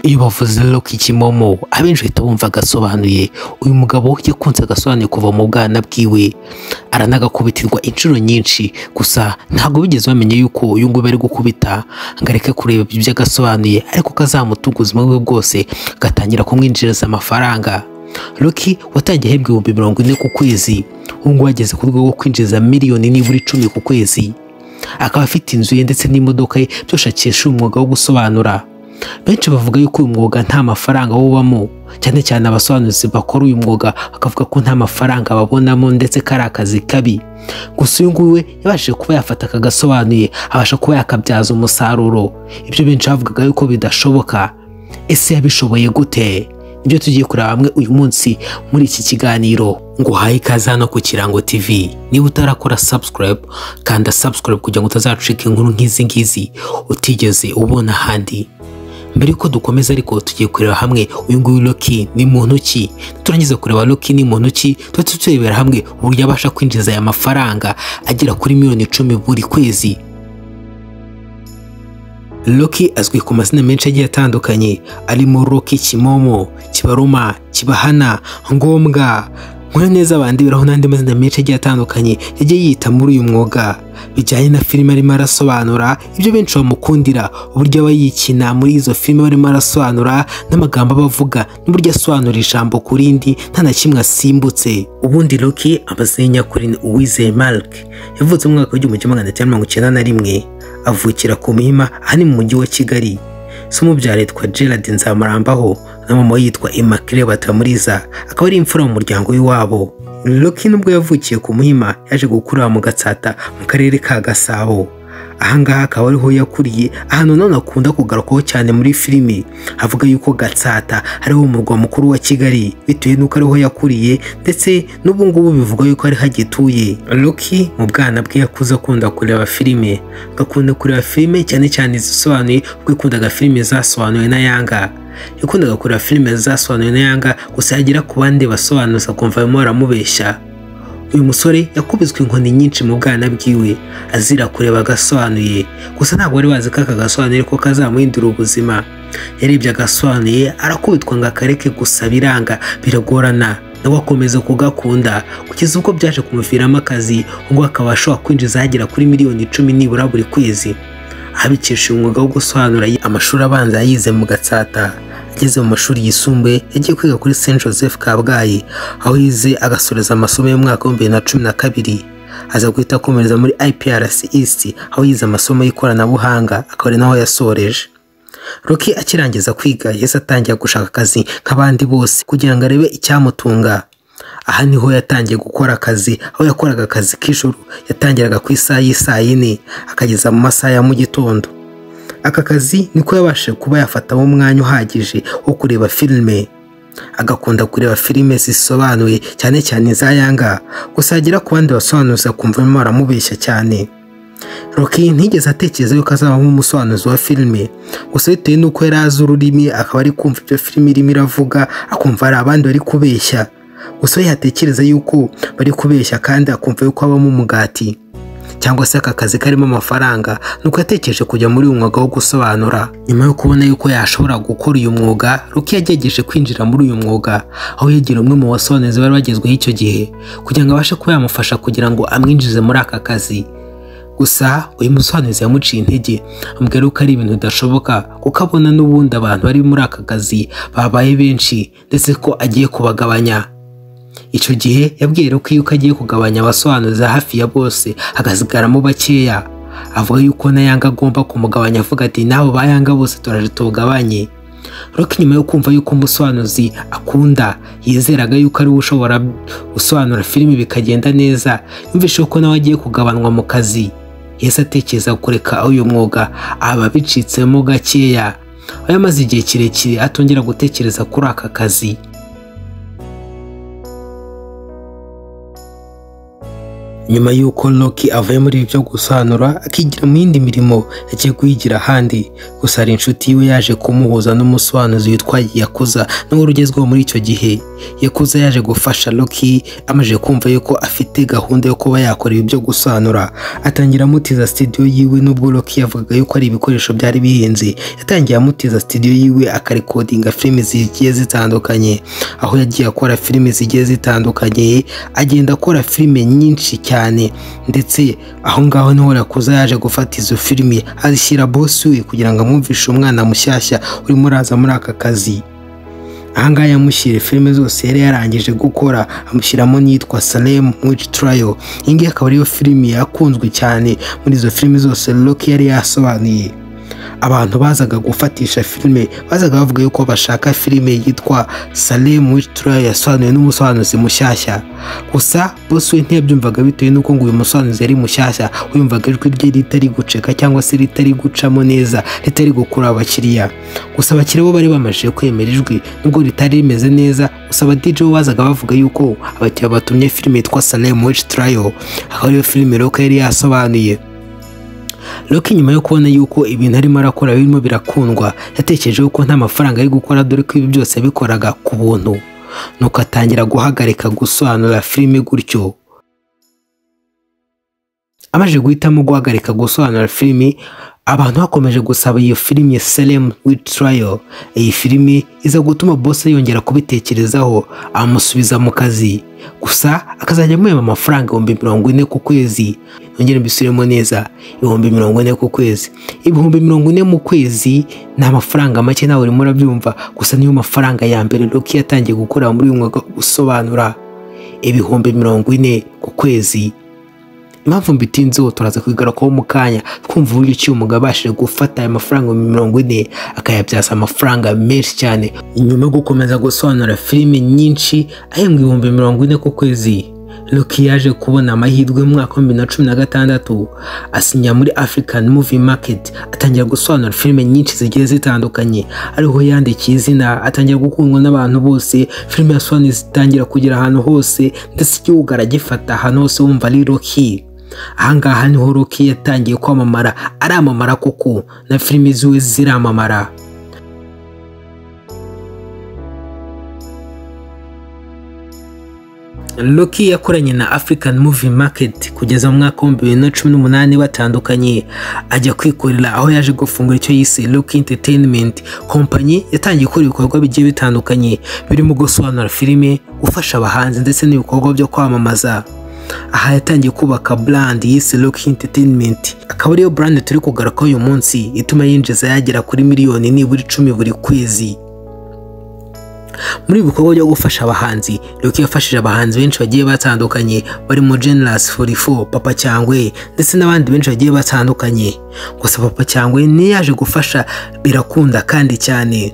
iyo bavuze Rock Kimomo abenshi bahita bumva agasobanuye uyu mugabo yakunze agasobanuye kuva mu bwana bwiwe aranagakubitirwa inshuro nyinshi gusa ntabwo bigeze bamenya yuko uyu nguyu bari gukubita ngo areke kureba ibyo agasobanuye ariko kazamutunga ubuzima bwe bwose gatangira kumwinjiriza amafaranga Rocky watangiye ahembwa ibihumbi mirongo ine ku kwezi ubu ngubu ageze ku rwego rwo kwinjiza miliyoni nibura icumi ku kwezi akaba afite inzu ye ndetse n'imodoka ye byose akesha umwuga wo gusobanura benshi bavuga yuko uyu mwuga nta mafaranga wubamo cyane cyane abasobanuzi bakora uyu mwuga bakavuga ko nta mafaranga babonamo ndetse ko ari akazi kabi gusa uyu nguyu we yabashije kuba yafata akagasobanuye abasha kuba yakabyaza umusaruro ibyo benshi bavugaga yuko bidashoboka ese yabishoboye gute ibyo tugiye kureba hamwe uyu munsi muri iki kiganiro ngo uhaye ikaze hano ku kirango tv niba utarakora subscribe kanda subscribe kugira ngo utazacika inkuru nk'izi ngizi utigeze ubona ahandi mbere yuko dukomeza ariko tugiye kureba hamwe uyu nguyu Rocky ni muntu ki turangiza kureba Rocky ni muntu ki tuhita turebera hamwe uburyo abasha kwinjiza aya mafaranga agera kuri miliyoni icumi buri kwezi Rocky azwi ku mazina menshi agiye atandukanye arimo Rocky Kimomo Kibaruma Kibahana Ngombwa nkora neza abandi biraho n'andi mazina menshi agiye atandukanye yagiye yita muri uyu mwuga bijyanye na filime arimo arasobanura ibyo benshi bamukundira uburyo aba yikina muri izo filime barimo arasobanura n'amagambo aba avuga n'uburyo asobanura ijambo ku rindi nta na kimwe asimbutse ubundi Rocky amazina nyakuri ni Uwizeye Mark yavutse mu mwaka w'igihumbi kimwe magana cyenda mirongo icyenda na rimwe avukira ku Muhima ahari mu mujyi wa Kigali se umubyara yitwa Gerard Nzamurambaho na mama we yitwa Immaculee Batamuriza akaba ari imfura mu muryango w'iwabo Rocky nubwo yavukiye ku Muhima yaje gukurira mu Gatsata mu karere ka Gasabo ahangaha akaba ariho yakuriye ahantu none akunda kugarukaho cyane muri filimi avuga yuko Gatsata ariho umurwa mukuru wa Kigali bitewe n'uko ariho yakuriye ndetse n'ubu ngubu bivugwa yuko ariho agituye Rocky mu bwana bwe yakuze akunda kureba filime agakunda kureba filime cyane cyane izisobanuye kuko yakundaga filime zasobanuwe na Yanga yakundaga kureba filime zasobanuye na Yanga gusa yagera ku bandi basobanuza akumva barimo baramubeshya uyu musore yakubiswe inkoni nyinshi mu bwana bwiwe azira kureba agasobanuye gusa ntabwo wari wazi ko aka gasobanuye ko kazamuhindura ubuzima yarebye agasobanuye arakubitwa ngo akareke gusa biranga biragorana nawe akomeza kugakunda kugeza ubwo byaje kumuviramo akazi ubwo akaba ashobora kwinjiza agera kuri miliyoni icumi nibura buri kwezi abikesha umwuga wo gusobanura amashuri abanza yayize mu gatsata ageze mu mashuri yisumbuye yagiye kwiga kuri Saint Joseph Kabgayi aho yize agasoreza amasomo y'umwaka w'ibihumbi bibiri na cumi na kabiri aza guhita akomereza muri IPRC East aho yize amasomo y'ikoranabuhanga akaba ari naho yasoreje Rocky akirangiza kwiga yahise atangira gushaka akazi nk'abandi bose kugira ngo arebe icyamutunga aha niho yatangiye gukora akazi aho yakoraga akazi k'ijoro yatangiraga ku isaha y'isaa yine akageza mu masaha ya mu gitondo aka kazi niko yabashije kuba yafatamo umwanya uhagije wo kureba filime agakunda kureba filime zisobanuye cyane cyane za yanga gusa yagera ku bandi basobanuza kumva barimo baramubeshya cyane Rocky ntigeze atekereza yuko azabamo umusobanuzi wa filime gusa bitewe n'uko yari azi ururimi akaba ari kumva ibyo filime irimo iravuga akumva hari abandi bari kubeshya gusa we yatekereza yuko bari kubeshya kandi akumva yuko habamo umugati cyangwa se aka kazi karimo amafaranga nuko yatekereje kujya muri uyu mwuga wo gusobanura nyuma yo kubona yuko yashobora gukora uyu mwuga Rocky yagerageje kwinjira muri uyu mwuga aho yegera umwe mu basobanuzi bari bagezweho icyo gihe kugira ngo abashe kuba yamufasha kugira ngo amwinjize muri aka kazi gusa uyu musobanuzi yamuciye intege amubwira ko ari ibintu bidashoboka kuko abona n'ubundi abantu bari muri aka kazi babaye benshi ndetse ko agiye kubagabanya icyo gihe yabwiye ko yuko agiye kugabanya abasobanuza hafi ya bose hagasigaramo bakeya avuga yuko na yanga agomba kumugabanya avuga ati nabo ba yanga bose turaje tubugabanye Rocky nyuma yo kumva yuko umusobanuzi akunda yizeraga yuko ariwe ushobora gusobanura filime bikagenda neza yumvishe ko nawe agiye kugabanwa mu kazi yahise atekereza kureka uyu mwuga aba bicitsemo gakeya aho yamaze igihe kirekire atongera gutekereza kuri aka kazi nyuma y'uko Rocky avuye muri ibi byo gusanura akigira mu yindi mirimo yagiye kuyigira ahandi gusa hari inshuti yiwe yaje kumuhuza n'umusobanuzi witwa Yakuza n'uwo rugezweho muri icyo gihe Yakuza yaje gufasha Rocky amaze kumva yuko afite gahunda yo kuba yakora ibi byo gusanura atangira amutiza studio yiwe n'ubwo Rocky yavugaga yuko ari ibikoresho byari bihenze yatangiye amutiza studio yiwe akarekodinga filime zigiye zitandukanye aho yagiye akora filime zigiye zitandukanye agenda akora filime nyinshi cyane ndetse aho ngaho niho Yakuza yaje gufata izo filime azishyira bosi we kugira ngo amwumvishe umwana mushyashya urimo uraza muri aka kazi ahangaha yamushyiriye filime zose yari yarangije gukora amushyiramo n'iyitwa Salem Witch Trial iyi ngiyi akaba ariyo filime yakunzwe cyane muri izo filime zose Rocky yari yasobanuye abantu bazaga gufatisha filime bazaga bavuga yuko bashaka filime yitwa Salem Witch Trial yasobanuwe n'umusobanuzi mushyashya gusa bosi we ntiyabyumvaga bitewe n'uko ngo uyu musobanuzi yari mushyashya uyumvaga ijwi rye ritari guceka cyangwa se ritari gucamo neza ritari gukurura abakiriya gusa abakiriya bo bari bamaze kwemera ijwi nubwo ritari rimeze neza gusa aba DJ bo bazaga bavuga yuko abakiriya batumye filime yitwa Salem Witch Trial akaba ariyo filime Rock yari yasobanuye Rocky nyuma yo kubona yuko ibintu arimo arakora birimo birakundwa yatekereje yuko nta mafaranga ari gukora dore ko ibi byose yabikoraga ku buntu nuko atangira guhagarika gusobanura filime gutyo amaze guhitamo guhagarika gusobanura filime abantu bakomeje gusaba iyo filime Salem Witch Trial iyi filime iza gutuma boss yongera kubitekerezaho amusubiza mu kazi gusa akazajya amuhemba amafaranga ibihumbi mirongo ine ku kwezi yongere mbisubiremo neza ibihumbi mirongo ine ku kwezi ibihumbi mirongo ine mu kwezi ni amafaranga make nawe urimo urabyumva gusa niyo mafaranga ya mbere Rocky yatangiye gukora muri uyu mwuga wo gusobanura ibihumbi mirongo ine ku kwezi impamvu mbitinzeho turaza kuyigarukaho mu kanya twumva uburyo ki umugabo abashije gufata aya mafaranga mirongo ine akayabyaza amafaranga menshi cyane nyuma yo gukomeza gusobanura filime nyinshi ahembwa ibihumbi mirongo ine ku kwezi Rocky yaje kubona amahirwe mu mwaka w'ibihumbi na cumi na gatandatu asinya muri African Movie Market atangira gusobanura filime nyinshi zigiye zitandukanye ariho yandikiye izina atangira gukundwa n'abantu bose filime yasobanuye zitangira kugera ahantu hose ndetse igihugu aragifata ahantu hose wumva ari Rocky ahangaha niho Rocky yatangiye kwamamara aramamara koko na filime ziwe ziramamara Rocky yakoranye na African Movie Market kugeza mu mwaka w'ibihumbi bibiri na cumi n'umunani batandukanye ajya kwikorera aho yaje gufungura icyo yise Rocky Entertainment kompanyi yatangiye gukora ibikorwa bigiye bitandukanye birimo gusobanura filime gufasha abahanzi ndetse n'ibikorwa byo kwamamaza aha yatangiye kubaka brand yise Rocky Entertainment akaba ariyo brand turi kugaruka uyu munsi ituma yinjiza yagera kuri miliyoni nibura icumi buri kwezi muri ibi bikorwa byo gufasha abahanzi Rocky yafashije abahanzi benshi bagiye batandukanye barimo Generous 44 Papa Cyangwe ndetse n'abandi benshi bagiye batandukanye gusa Papa Cyangwe niyo yaje gufasha birakunda kandi cyane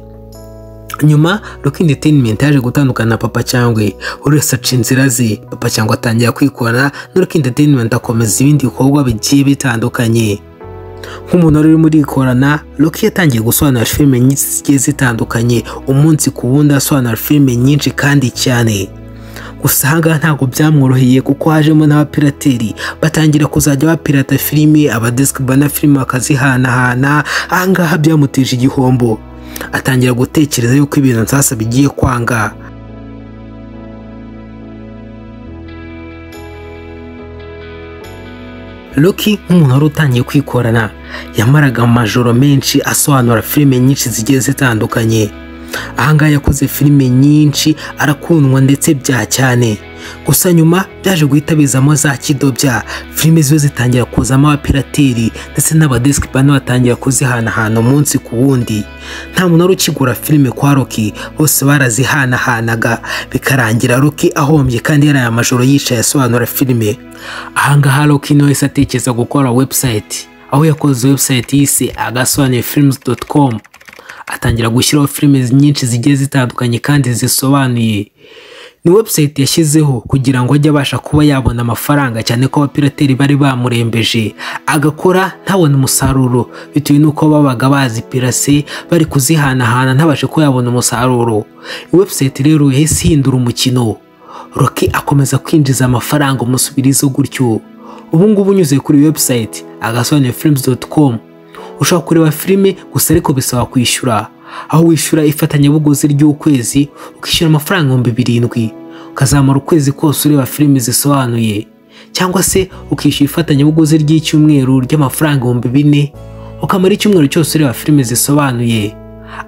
nyuma Rocky Entertainment yaje gutandukana na Papa Cyangwe buri wese aca inzira ze Papa Cyangwe atangira kwikorana na Rocky Entertainment akomeza ibindi bikorwa bigiye bitandukanye nk'umuntu wari urimo urikorana Rocky yatangiye gusobanura filime nyinshi zigiye zitandukanye umunsi ku wundi asobanura filime nyinshi kandi cyane gusa ahangaha ntabwo byamworoheye kuko hajemo n'abapirateri batangira kuzajya bapirata filime abadiski bana filime bakazihanahana ahangaha byamuteje igihombo atangira gutekereza yuko ibintu nsasa bigiye kwanga Rocky nk'umuntu wari utangiye kwikorana yamaraga amajoro menshi asobanura filime nyinshi zigiye zitandukanye ahangaha yakoze filime nyinshi arakundwa ndetse bya cyane gusa nyuma byaje guhita bizamo za kidobya filime ziwe zitangira kuzamo abapirateri ndetse n'abadiski bane batangira kuzihanahana umunsi ku wundi nta muntu wari ukigura filime kwa Rocky bose barazihanahanaga bikarangira Rocky ahombye kandi yari aya majoro yicaye asobanura filime ahangaha Rocky niwe yahise atekereza gukora website aho yakoze website yise agasobanuye films com atangira gushyiraho filime nyinshi zigiye zitandukanye kandi zisobanuye ni website yashyizeho kugira ngo ajye abasha kuba yabona amafaranga cyane ko abapirateri bari bamurembeje agakora ntabone umusaruro bitewe n'uko babaga bazipirase bari kuzihanahana ntabashe kuba yabona umusaruro website rero yahise ihindura umukino roki akomeza kwinjiza amafaranga umusubirizo gutyo ubu ngubu unyuze kuri webusayiti agasobanura filimuzi doti komu ushobora kureba filime gusa ariko bisaba kwishyura aho wishyura ifatanyabuguzi ry'ukwezi ukishyura amafaranga ibihumbi birindwi ukazamara ukwezi kose ureba filime zisobanuye cyangwa se ukishyura ifatanyabuguzi ry'icyumweru ry'amafaranga ibihumbi bine ukamara icyumweru cyose ureba filime zisobanuye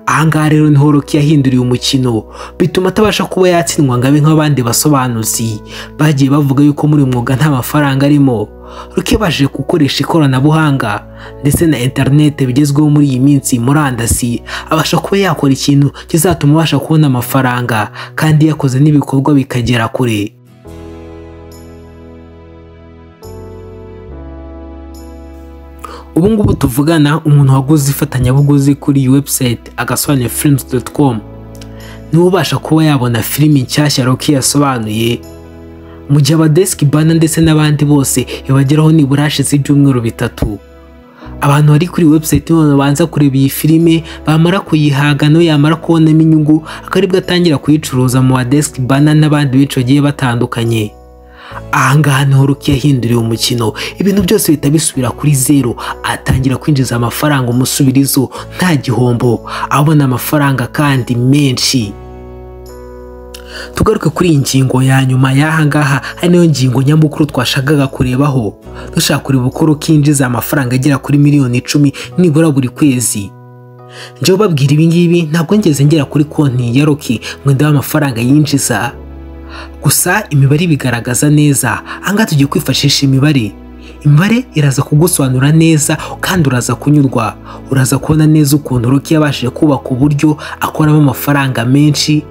ahangaha rero niho Rocky yahinduriye umukino bituma atabasha kuba yatsindwa ngo abe nk'abandi basobanuzi bagiye bavuga yuko muri uyu mwuga nta mafaranga arimo Rocky yabashije gukoresha ikoranabuhanga ndetse na interinete bigezweho muri iyi minsi murandasi abasha kuba yakora ikintu kizatuma abasha kubona amafaranga kandi yakoze n'ibikorwa bikagera kure ubu ngubu tuvugana umuntu waguze ifatanyabuguzi kuri iyi webusayiti agasobanura filimuzi doti komu niwe ubasha kuba yabona filimi nshyashya Rocky yasobanuye mu gihe abadeski bana ndetse n'abandi bose ibageraho nibura hashize ibyumweru bitatu abantu bari kuri webusayiti nibo babanza kureba iyi filime bamara kuyihaga niyo yamara kubonamo inyungu akaribwo atangira kuyicuruza mu badeski bana n'abandi benshi bagiye batandukanye ahangaha niho Rocky yahinduriye umukino ibintu byose bihita bisubira kuri zero atangira kwinjiza amafaranga umusubirizo nta gihombo abona amafaranga kandi menshi tugaruke kuri iyi ngingo ya nyuma y'ahangaha ari nayo ngingo nyamukuru twashakaga kurebaho dushaka kureba uko Rocky yinjiza amafaranga agera kuri miliyoni icumi nibura buri kwezi njyewe babwira ibingibi ntabwo ngeze ngera kuri konti ya Rocky ngo ndebe amafaranga yinjiza gusa imibare ibigaragaza neza ahangaha tugiye kwifashisha imibare imibare iraza kugusobanura neza kandi uraza kunyurwa uraza kubona neza ukuntu Rocky yabashije kubaka uburyo akoramo amafaranga menshi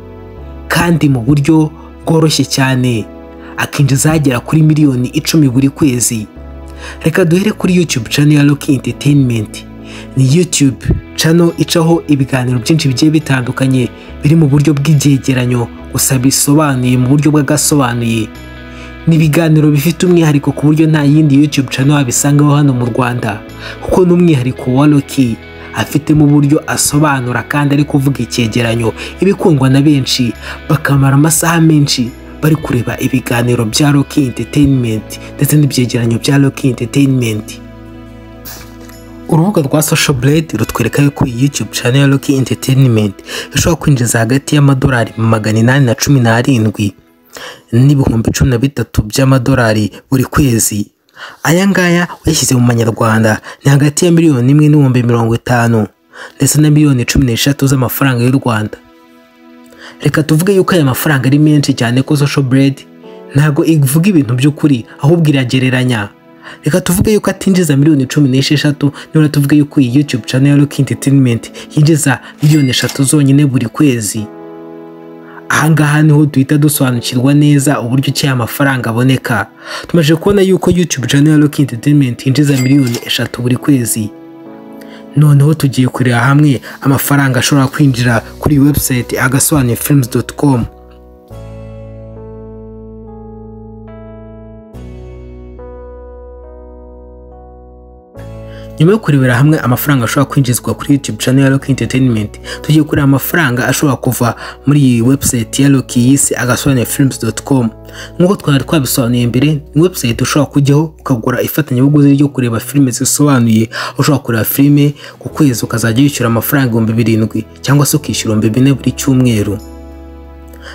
kandi mu buryo bworoshye cyane akinjiza agera kuri miliyoni icumi buri kwezi reka duhere kuri YouTube channel ya Rocky Entertainment ni YouTube channel icaho ibiganiro byinshi bigiye bitandukanye biri mu buryo bw'ibyegeranyo gusa bisobanuye mu buryo bw'agasobanuye ni ibiganiro bifite umwihariko ku buryo nta yindi YouTube channel wabisangaho hano mu Rwanda kuko ni umwihariko wa Rocky afitemo uburyo asobanura kandi ari kuvuga icyegeranyo ibikundwa na benshi bakamara amasaha menshi bari kureba ibiganiro bya Rocky Entertainment ndetse n'ibyegeranyo bya Rocky Entertainment urubuga rwa social blade rutwereka yuko iyi youtube channel ya Rocky Entertainment ishobora kwinjiza hagati y'amadolari magana inani na cumi n'arindwi n'ibihumbi cumi na bitatu by'amadolari buri kwezi aya ngaya uyashyize mu manyarwanda ni hagati ya miliyoni imwe n'ibihumbi mirongo itanu ndetse na miliyoni cumi n'eshatu z'amafaranga y'u Rwanda reka tuvuge yuko aya mafaranga ari menshi cyane ko social blade ntabwo ivuga ibintu by'ukuri ahubwo iragereranya reka tuvuge yuko atinjiza miliyoni cumi n'esheshatu nibura tuvuge yuko iyi YouTube channel ya Rocky Entertainment yinjiza miliyoni eshatu zonyine buri kwezi ahangaha niho duhita dusobanukirwa neza uburyo ki amafaranga aboneka tumaze kubona yuko YouTube channel ya Rocky Entertainment yinjiza miliyoni eshatu buri kwezi noneho tugiye kureba hamwe amafaranga ashobora kwinjira kuri website agasobanuye films.com nyuma yo kurebera hamwe amafaranga ashobora kwinjizwa kuri YouTube channel ya Rocky Entertainment tugiye kureba amafaranga ashobora kuva muri iyi website ya Rocky yise agasobanura films.com nk'uko twari twabisobanuye mbere ni website ushobora kujyaho ukagura ifatanyabuguzi ryo kureba filime zisobanuye ushobora kureba filime ku kwezi ukazajya wishyura amafaranga ibihumbi birindwi cyangwa se ukishyura ibihumbi bine buri cyumweru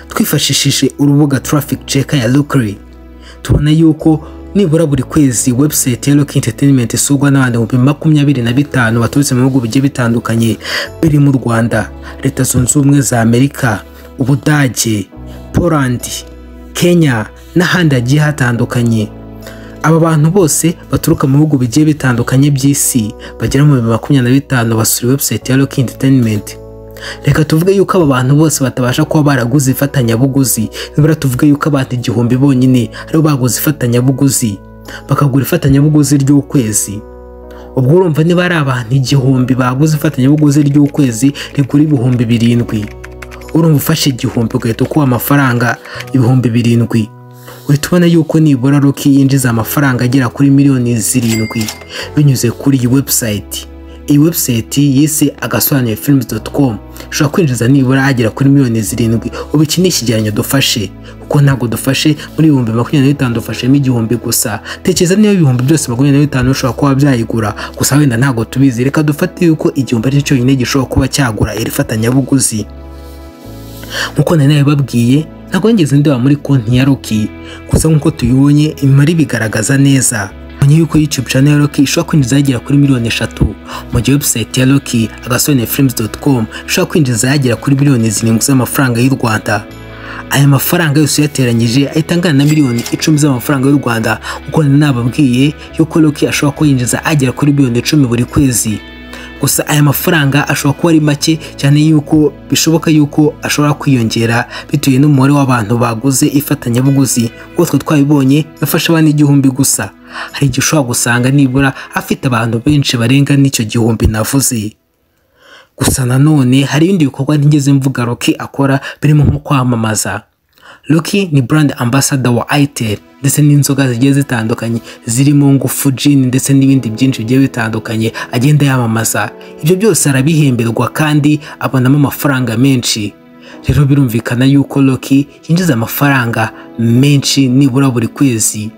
twifashishije urubuga traffic checker ya Lookery tubona yuko nibura buri kwezi website ya Rocky Entertainment isurwa n'abantu ibihumbi makumyabiri na bitanu baturutse mu bihugu bigiye bitandukanye biri mu Rwanda Leta Zunze Ubumwe za Amerika Ubudage Poland Kenya n'ahandi hagiye hatandukanye aba bantu bose baturuka mu bihugu bigiye bitandukanye by'isi bagera mu bihumbi makumyabiri na bitanu basura website ya Rocky Entertainment reka tuvuge yuko aba bantu bose batabasha kuba baraguze ifatanyabuguzi nibura tuvuge yuko abantu igihumbi bonyine aribo baguze ifatanyabuguzi bakagura ifatanyabuguzi ry'ukwezi ubwo urumva niba ari abantu igihumbi baguze ifatanyabuguzi ry'ukwezi rigura ibihumbi birindwi urumva ufashe igihumbi ugahita ukuba amafaranga ibihumbi birindwi uhita ubona yuko nibura Rocky yinjiza amafaranga agera kuri miliyoni zirindwi binyuze kuri iyi webusayiti iyi webusayiti yise agasobanuye filimi doti komu ushobora kwinjiza nibura agera kuri miliyoni zirindwi ubu iki ni ikigereranyo dufashe kuko ntabwo dufashe muri ibihumbi makumyabiri na bitanu dufashemo igihumbi gusa tekereza niba ibihumbi byose makumyabiri na bitanu bishobora kuba byayigura gusa wenda ntabwo tubizi reka dufate yuko igihumbi aricyo cyonyine gishobora kuba cyagura iri fatanyabuguzi nk'uko nari babwiye ntabwo nigeze ndeba muri konti ya roki gusa nk'uko tubibonye imibare ibigaragaza neza mbonye yuko YouTube channel ya Rocky ishobora kwinjiza yagera kuri miliyoni eshatu mu gihe website ya Rocky agasone films.com ishobora kwinjiza yagera kuri miliyoni zirindwi z'amafaranga y'u Rwanda aya mafaranga yose uyateranyije ahita angana na miliyoni icumi z'amafaranga y'u Rwanda kuko nababwiye yuko Rocky ashobora kwinjiza agera kuri miliyoni icumi buri kwezi gusa aya mafaranga ashobora kuba ari make cyane yuko bishoboka yuko ashobora kwiyongera bitewe n'umubare w'abantu baguze ifatanyabuguzi nk'uko twe twabibonye yafashe abana igihumbi gusa hari igihe ushobora gusanga nibura afite abantu benshi barenga n'icyo gihumbi navuze gusa nanone hari ibindi bikorwa ntigeze mvuga Rocky akora birimo nko kwamamaza Rocky ni brand ambassador wa Itel ndetse n'inzoga zigiye zitandukanye zirimo ngufu gin ndetse n'ibindi byinshi bigiye bitandukanye agenda yamamaza ibyo byose arabihemberwa kandi abonamo amafaranga menshi rero birumvikana yuko Rocky yinjiza amafaranga menshi nibura buri kwezi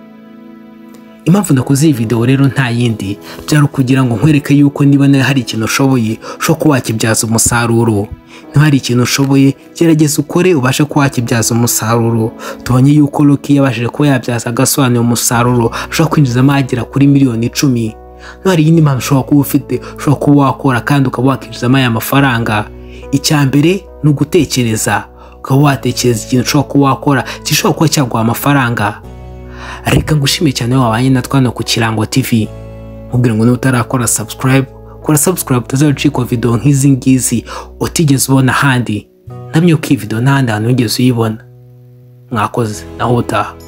impamvu nakoze iyi video rero nta yindi byari ukugira ngo nkwereke yuko niba nawe hari ikintu ushoboye ushobora kuba wakibyaza umusaruro niba hari ikintu ushoboye gerageza ukore ubashe kuba wakibyaza umusaruro tubonye yuko Rocky yabashije kuba yabyaza agasobanuye umusaruro ushobora kwinjizamo agera kuri miliyoni icumi niba hari iyindi mpamvu ushobora kuba ufite ushobora kuba wakora kandi ukaba wakinjizamo aya mafaranga icya mbere ni ugutekereza ukaba watekereza ikintu ushobora kuba wakora gishobora kuba cyaguha amafaranga reka ngushime cyane wabanye na twana ku kirango TV mubwira ngo nutarakora subscribe kora subscribe utazacikwa video nk'izi ngizi utigeze ubona ahandi namye uko iyi video n'ahandi hantu wigeze uyibona mwakoze naho utaha